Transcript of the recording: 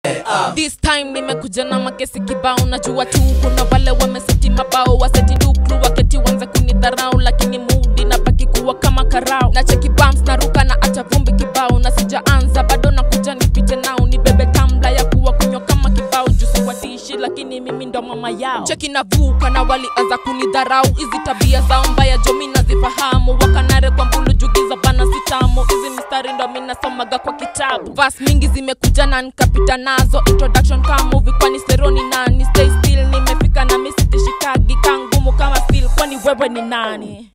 This time nimekuja na makesi kibao, najua tu kuna wale wameseti mabao, waseti duklu waketi wanze kunidharau, lakini mudi na baki kuwa kama karao, na cheki bumps na ruka na acha vumbi kibao, na sijaanza bado nakuja nipite nao, nibebe tambla ya kuwa kunywa kama kibao, juu siwatishi lakini mimi ndo mama yao. Cheki navuka na walianza kunidharau, hizi tabia zao mbaya jo mi nazifahamu, wakanare kwa mbulu jugiza bana sitamu, hizi mistari ndo mi nasomaga kwa kitabu, vas mingi zimekuja na nikapita nazo, introduction kama movie kwani seroni nani, stay still nimefika na misitishikagi kangumu kama steel, kwani wewe ni nani?